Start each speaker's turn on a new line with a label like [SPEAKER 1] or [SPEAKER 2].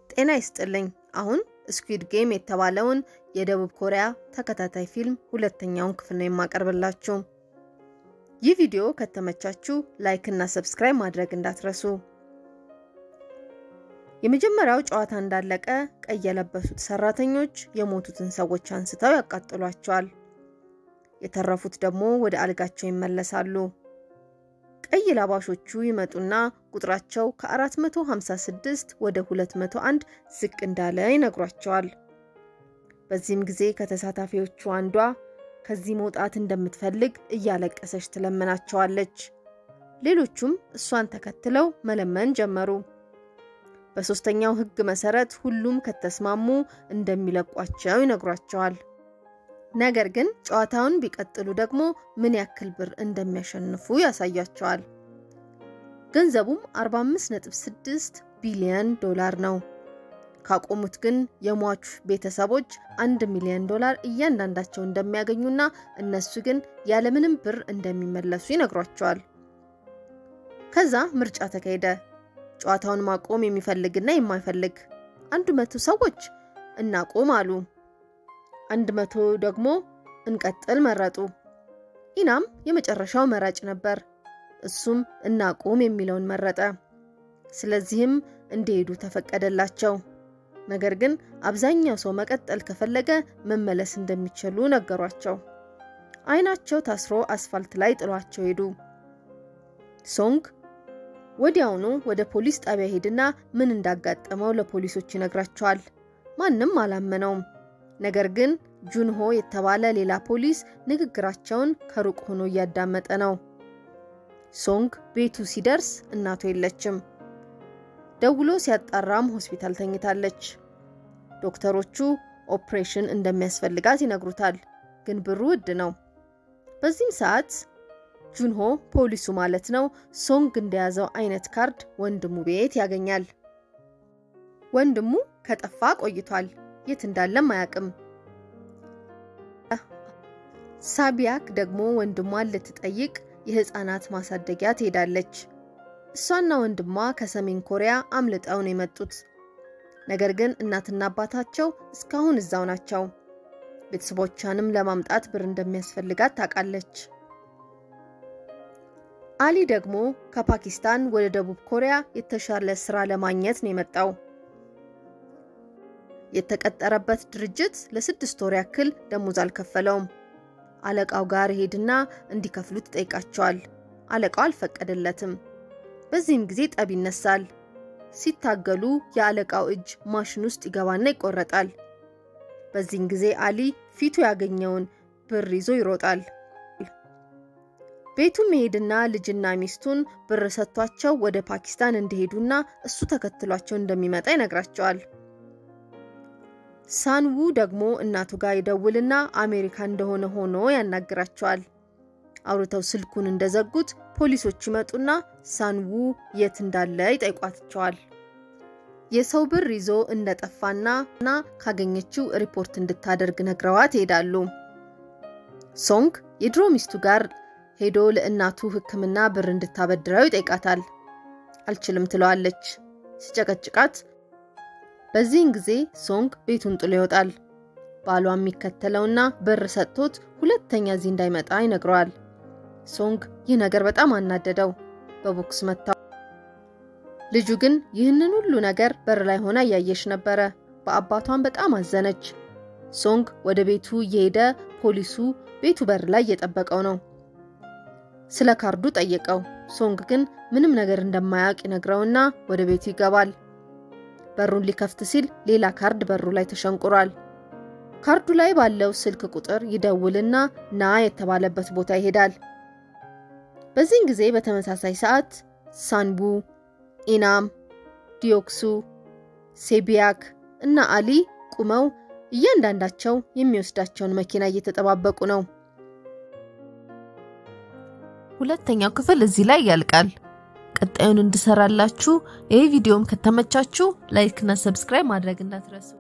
[SPEAKER 1] ጤና ይስጥልኝ። አሁን ስኩዊድ ጌም የተባለውን የደቡብ ኮሪያ ተከታታይ ፊልም ሁለተኛውን ክፍል ነው የማቀርብላችሁ። ይህ ቪዲዮ ከተመቻችሁ ላይክ እና ሰብስክራይብ ማድረግ እንዳትረሱ። የመጀመሪያው ጨዋታ እንዳለቀ ቀይ የለበሱት ሰራተኞች የሞቱትን ሰዎች አንስተው ያቃጥሏቸዋል። የተረፉት ደግሞ ወደ አልጋቸው ይመለሳሉ። ቀይ ላባሾቹ ይመጡና ቁጥራቸው ከ456 ወደ 201 ዝቅ እንዳለ ይነግሯቸዋል። በዚህም ጊዜ ከተሳታፊዎቹ አንዷ ከዚህ መውጣት እንደምትፈልግ እያለቀሰች ትለምናቸዋለች። ሌሎቹም እሷን ተከትለው መለመን ጀመሩ። በሶስተኛው ሕግ መሰረት ሁሉም ከተስማሙ እንደሚለቋቸው ይነግሯቸዋል። ነገር ግን ጨዋታውን ቢቀጥሉ ደግሞ ምን ያክል ብር እንደሚያሸንፉ ያሳያቸዋል። ገንዘቡም 45.6 ቢሊዮን ዶላር ነው። ካቆሙት ግን የሟቹ ቤተሰቦች አንድ ሚሊዮን ዶላር እያንዳንዳቸው እንደሚያገኙና እነሱ ግን ያለምንም ብር እንደሚመለሱ ይነግሯቸዋል። ከዛ ምርጫ ተካሄደ። ጨዋታውን ማቆም የሚፈልግና የማይፈልግ አንድ መቶ ሰዎች እናቆም አሉ። አንድ መቶ ደግሞ እንቀጥል መረጡ። ኢናም የመጨረሻው መራጭ ነበር። እሱም እናቁም የሚለውን መረጠ። ስለዚህም እንዲሄዱ ተፈቀደላቸው። ነገር ግን አብዛኛው ሰው መቀጠል ከፈለገ መመለስ እንደሚችሉ ነገሯቸው። አይናቸው ታስሮ አስፋልት ላይ ጥሏቸው ሄዱ። ሶንግ ወዲያውኑ ወደ ፖሊስ ጣቢያ ሄድና ምን እንዳጋጠመው ለፖሊሶች ይነግራቸዋል። ማንም አላመነውም። ነገር ግን ጁንሆ የተባለ ሌላ ፖሊስ ንግግራቸውን ከሩቅ ሆኖ እያዳመጠ ነው። ሶንግ ቤቱ ሲደርስ እናቱ የለችም። ደውሎ ሲያጣራም ሆስፒታል ተኝታለች። ዶክተሮቹ ኦፕሬሽን እንደሚያስፈልጋት ይነግሩታል፣ ግን ብሩ ውድ ነው። በዚህም ሰዓት ጁንሆ ፖሊሱ ማለት ነው ሶንግ እንደያዘው አይነት ካርድ ወንድሙ ቤት ያገኛል። ወንድሙ ከጠፋ ቆይቷል። የት እንዳለም አያውቅም። ሳቢያክ ደግሞ ወንድሟን ልትጠይቅ የህፃናት ማሳደጊያ ትሄዳለች። እሷና ወንድሟ ከሰሜን ኮሪያ አምልጠው ነው የመጡት። ነገር ግን እናትና አባታቸው እስካሁን እዛው ናቸው። ቤተሰቦቿንም ለማምጣት ብር እንደሚያስፈልጋት ታውቃለች። አሊ ደግሞ ከፓኪስታን ወደ ደቡብ ኮሪያ የተሻለ ስራ ለማግኘት ነው የመጣው። የተቀጠረበት ድርጅት ለስድስት ወር ያክል ደሞዝ አልከፈለውም። አለቃው ጋር ሄድና እንዲከፍሉት ይጠይቃቸዋል። አለቃው አልፈቀደለትም። በዚህም ጊዜ ጠብ ይነሳል። ሲታገሉ የአለቃው እጅ ማሽን ውስጥ ይገባና ይቆረጣል። በዚህም ጊዜ አሊ ፊቱ ያገኘውን ብር ይዞ ይሮጣል። ቤቱ መሄድና ልጅና ሚስቱን ብር ሰጥቷቸው ወደ ፓኪስታን እንዲሄዱና እሱ ተከትሏቸው እንደሚመጣ ይነግራቸዋል። ሳንዉ ደግሞ እናቱ ጋር ይደውልና አሜሪካ እንደሆነ ሆኖ ያናግራቸዋል። አውርተው ስልኩን እንደዘጉት ፖሊሶች ይመጡና ሳንዉ የት እንዳለ ይጠይቋቸዋል። የሰው ብር ይዞ እንደጠፋና እና ካገኘችው ሪፖርት እንድታደርግ ነግረዋት ይሄዳሉ። ሶንግ የድሮ ሚስቱ ጋር ሄዶ ለእናቱ ሕክምና ብር እንድታበድረው ይጠይቃታል። አልችልም ትለዋለች። ሲጨቀጭቃት በዚህን ጊዜ ሶንግ ቤቱን ጥሎ ይወጣል። ባሏ የሚከተለውና ብር ሰጥቶት ሁለተኛ እዚህ እንዳይመጣ ይነግረዋል። ሶንግ ይህ ነገር በጣም አናደደው፣ በቦክስ መታው። ልጁ ግን ይህንን ሁሉ ነገር በር ላይ ሆና እያየች ነበረ። በአባቷን በጣም አዘነች። ሶንግ ወደ ቤቱ እየሄደ ፖሊሱ ቤቱ በር ላይ እየጠበቀው ነው። ስለ ካርዱ ጠየቀው። ሶንግ ግን ምንም ነገር እንደማያውቅ ይነግረውና ወደ ቤቱ ይገባል። በሩን ሊከፍት ሲል ሌላ ካርድ በሩ ላይ ተሸንቁሯል። ካርዱ ላይ ባለው ስልክ ቁጥር ይደውልና ና የተባለበት ቦታ ይሄዳል። በዚህን ጊዜ በተመሳሳይ ሰዓት ሳንቡ፣ ኢናም፣ ዲዮክሱ፣ ሴቢያክ እና አሊ ቁመው እያንዳንዳቸው የሚወስዳቸውን መኪና እየተጠባበቁ ነው።
[SPEAKER 2] ሁለተኛው ክፍል እዚህ ላይ ያልቃል። ቀጣዩን እንድሰራላችሁ ይህ ቪዲዮም ከተመቻችሁ ላይክ እና ሰብስክራይብ ማድረግ እንዳትረሱ።